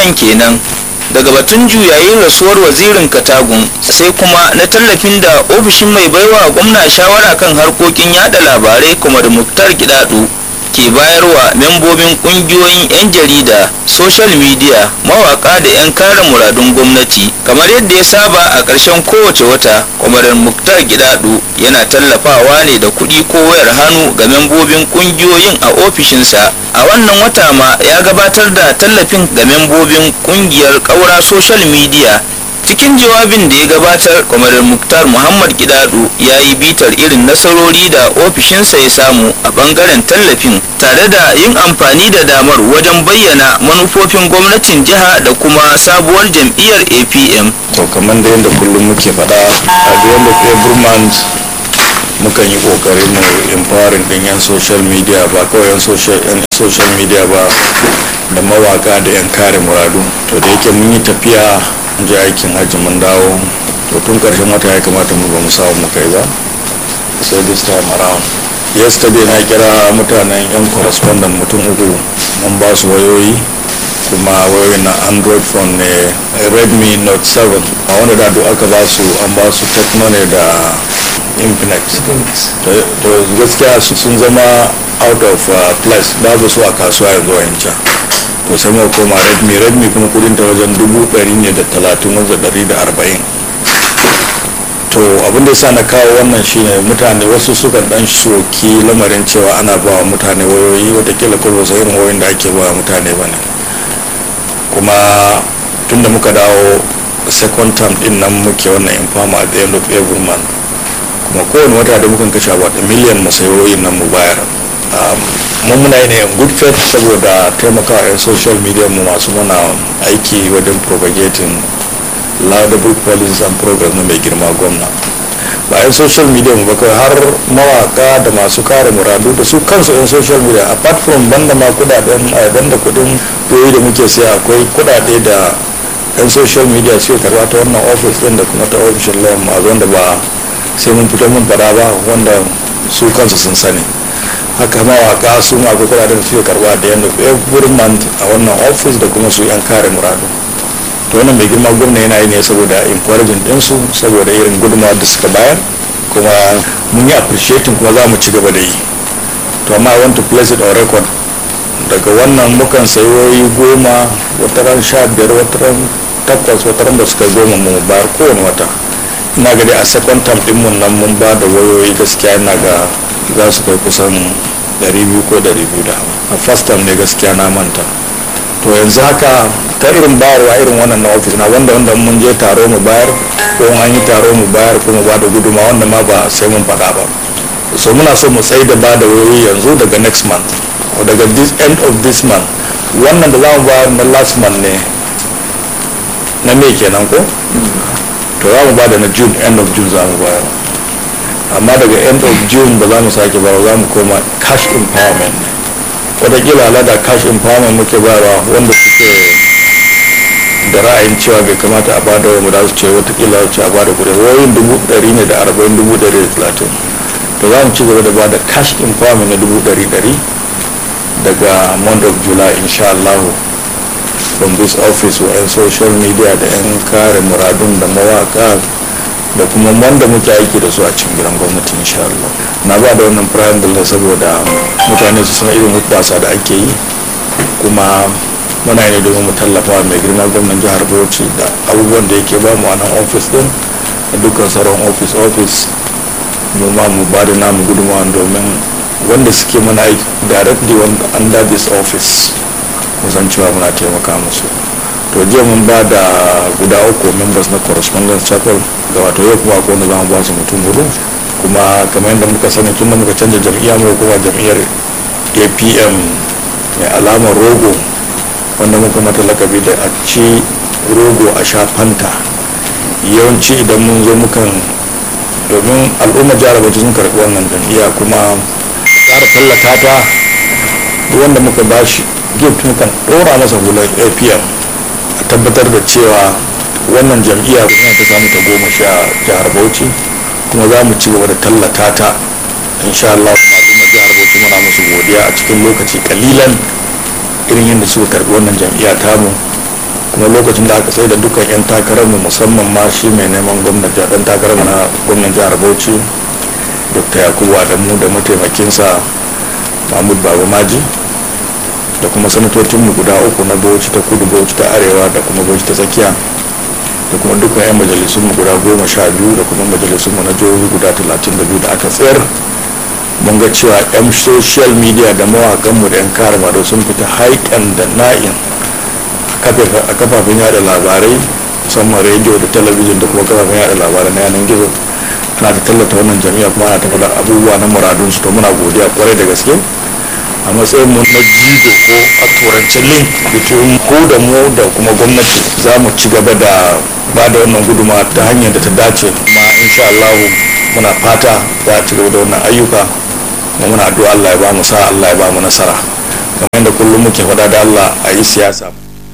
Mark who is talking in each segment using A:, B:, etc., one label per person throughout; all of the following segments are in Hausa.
A: wannan kenan daga batun juyayin rasuwar wazirin katagun sai kuma na tallafin da ofishin mai baiwa gwamna shawara kan harkokin yada labarai kuma da muktar gidadu ke bayarwa membobin kungiyoyin 'yan jarida social media mawaka da 'yan kare muradun gwamnati kamar yadda ya saba a ƙarshen kowace wata kwamarin muktar gidadu yana tallafawa ne da kuɗi ko wayar hannu ga membobin kungiyoyin a ofishinsa a wannan wata ma ya gabatar da tallafin ga membobin kungiyar ƙaura social media cikin jawabin da ya gabatar kwamarar muktar muhammad gidadu ya yi bitar irin nasarori da ofishinsa ya samu a bangaren tallafin tare da yin amfani da damar wajen bayyana manufofin gwamnatin jiha da kuma sabuwar jam'iyyar apm
B: to kamar da yadda kullum muke faɗa a the end of every month mukan yi kokari mu empowering din yan social media ba kawai yan social yan social media ba da mawaka da yan kare muradu to da yake mun yi tafiya mun je aikin hajji mun dawo to tun karshen wata ya kamata mu ba mu samu mu kai ba sai this time around yesterday na kira mutanen yan correspondent mutum uku mun ba su wayoyi kuma wayoyin na android phone ne redmi note 7 a wanda da duk aka ba su an ba su techno ne da infinite to gaskiya su sun zama out of uh, place babu su a kasuwa yanzu wancan to sai muka koma redmi redmi kuma kudin ta wajen dubu ɗari ne da talatin wanda ɗari da arba'in to abin da ya sa na kawo wannan shine mutane wasu suka dan shoki lamarin cewa ana ba wa mutane wayoyi watakila ko ba irin wayoyin da ake ba wa mutane ba ne kuma tunda muka dawo second term din nan muke wannan infama at the end of every month kuma kowane wata da mukan kashe about a million masayoyin nan mu bayar mun muna yi ne in good faith saboda taimakawa 'yan social media mu masu mana aiki wajen propagating laudable policies and programs na mai girma gwamna ba 'yan social media mu ba kawai har mawaka da masu kare muradu da su kansu 'yan social media apart from banda ma kudaden banda kudin doyi da muke siya akwai kudade da 'yan social media suke karba ta wannan office din da kuma ta ofishin lawan ma wanda ba sai mun fito mun fada ba wanda su kansu sun sani haka mawaka su ma akwai kudaden da suke karba da yanda every month a wannan office da kuma su 'yan kare muradu to wannan mai girma gwamna yana yi ne saboda encouraging ɗinsu saboda irin gudunmawar da suka bayar kuma mun yi appreciating kuma za mu ci gaba da yi to amma i want to place it on record daga wannan mukan sayoyi goma wataran sha biyar wataran takwas wataran da suka goma mu bayar kowane wata ina ga dai a second term din mun nan mun ba da wayoyi gaskiya ina ga za su kai kusan 200 ko 200 da a first term ne gaskiya na manta to yanzu haka ta irin bayarwa irin wannan na ofis na wanda wanda mun je taro mu bayar ko an yi taro mu bayar ko mu ba da guduma wanda ma ba sai mun faɗa ba so muna so mu tsaye da ba da wuri yanzu daga next month or daga this end of this month wannan da za mu bayar na last month ne na me kenan ko to za mu ba da na june end of june za mu bayar amma daga end of june ba za mu sake ba za mu koma cash empowerment ne watakila alada cash empowerment muke bayarwa wanda suke da ra'ayin cewa bai kamata a bada wa da su ce watakila ce a bada kudi wayoyin dubu ɗari ne da arba'in dubu ɗari da talatin to za mu ci gaba da bada cash empowerment na dubu ɗari ɗari daga month of july insha Allah from this office wa 'yan social media da 'yan kare muradun da mawaka da kuma wanda muke aiki da su a cikin gidan gwamnati insha Allah na ba da wannan triangle saboda mutane su san irin hubbasa da ake yi kuma muna ne domin mu tallafa mai girma gwamnan jihar Bauchi da abubuwan da yake ba mu a nan office din da dukkan sauran office office mu ma mu ba da namu gudunmawa domin wanda suke mana aiki directly under this office musan cewa muna taimaka musu to jiya mun ba da guda uku members na correspondence chapel da wato yau kuma akwai wanda za mu ba su mutum hudu kuma kamar yadda muka sani tun da muka canza jam'iyya mu kuma jam'iyyar apm mai alamar rogo wanda muka mata lakabi da a ci rogo a sha fanta yawanci idan mun zo mukan domin al'ummar jihar bauchi sun karɓi wannan jam'iyya kuma ƙara tallata ta wanda muka bashi gift mukan ɗora masa hular apm a tabbatar da cewa wannan jam'iyya kuma ta samu ta goma sha jihar bauchi kuma za mu ci gaba da tallata ta insha Allah kuma al'ummar jihar bauchi muna musu godiya a cikin lokaci kalilan irin yadda suka karbi wannan jam'iyya tamu kuma lokacin da aka tsaye da dukkan 'yan takararmu musamman ma shi mai neman gwamnati dan takarar na gwamnan jihar bauchi dr yakubu adamu da mataimakinsa mahmud baba maji da kuma sanatocinmu guda uku na bauchi ta kudu bauchi ta arewa da kuma bauchi ta tsakiya da kuma dukkan 'yan majalisunmu guda goma sha biyu da kuma majalisunmu na jihohi guda talatin da biyu da aka tsayar mun ga cewa 'yan social media da mawakanmu da 'yan karama da sun fita haikan da na'in a kafafen yada labarai musamman rediyo da talabijin da kuma kafafen yada labarai na yanar gizo ana ta tallata wannan jami'a kuma ana ta faɗa abubuwa na muradunsu to muna godiya kwarai da gaske a matsayin mu na jigo ko a turance link between ku da mu da kuma gwamnati za mu ci gaba da ba da wannan guduma ta hanyar da ta dace kuma insha Allah muna fata za a ci gaba da wannan ayyuka kuma muna addu'a Allah ya ba mu sa Allah ya ba mu nasara kamar yadda kullum muke faɗa da Allah a yi siyasa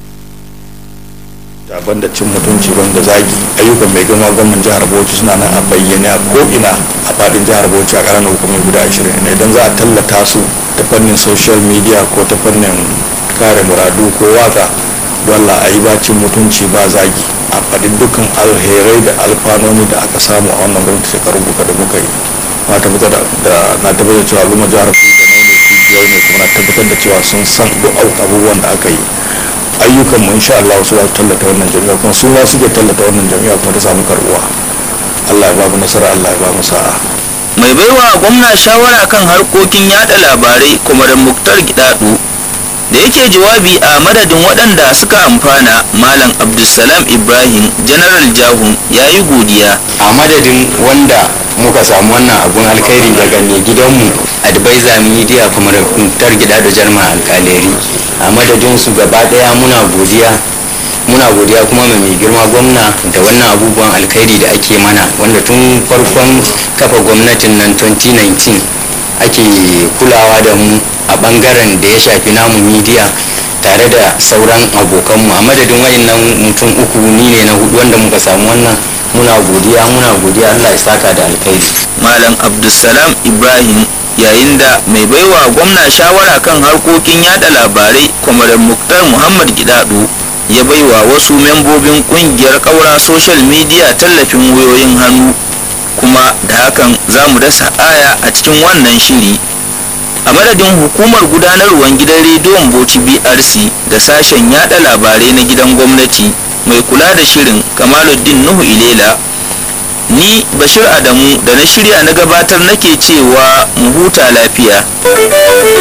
B: daban da cin mutunci ban da zagi ayyukan mai gama gwamnan jihar bauchi suna nan a bayyane a ko'ina a fadin jihar bauchi a ƙananan hukumar guda ashirin ne idan za a tallata su ta fannin social media ko ta fannin kare muradu ko waka dole a yi bacin mutunci ba zagi a faɗin dukkan alherai da alfanoni da aka samu a wannan gwamnati shekaru buka da muka yi na tabbatar da na tabbatar cewa al'umma jihar bauchi da ne biyar ne kuma na tabbatar da cewa sun san duk abubuwan da aka yi ayyukan mu insha Allah su za su tallata wannan jami'a kuma su ma suke tallata wannan jami'a kuma ta samu karbuwa Allah ya ba mu nasara Allah ya ba mu sa'a
A: mai baiwa gwamna shawara kan harkokin yada labarai kuma da muktar gidadu da yake jawabi a madadin waɗanda suka amfana malam abdulsalam ibrahim general jahun ya yi godiya
C: a madadin wanda muka samu wannan abun alkhairi daga mai gidanmu advisor media kuma da kuntar gida da jarma alkaleri a madadin su gaba daya muna godiya muna godiya kuma mai mai girma gwamna da wannan abubuwan alkhairi da ake mana wanda tun farkon kafa gwamnatin nan 2019 ake kulawa da mu a bangaren da ya shafi namu media tare da sauran abokanmu a madadin wayannan mutum uku ni ne na hudu wanda muka samu wannan muna godiya muna godiya allah ya saka da alkhairi
A: malam abdulsalam ibrahim yayin da mai baiwa gwamna shawara kan harkokin yada labarai kwamarar muktar muhammad gidado ya baiwa wasu membobin kungiyar kaura social media tallafin wayoyin hannu kuma da hakan za mu dasa aya a cikin wannan shiri a madadin hukumar gudanarwar gidan rediyon bauchi brc da sashen yada labarai na gidan gwamnati mai kula da shirin kamaluddin nuhu ilela ni bashir adamu da na shirya na gabatar nake cewa mu huta lafiya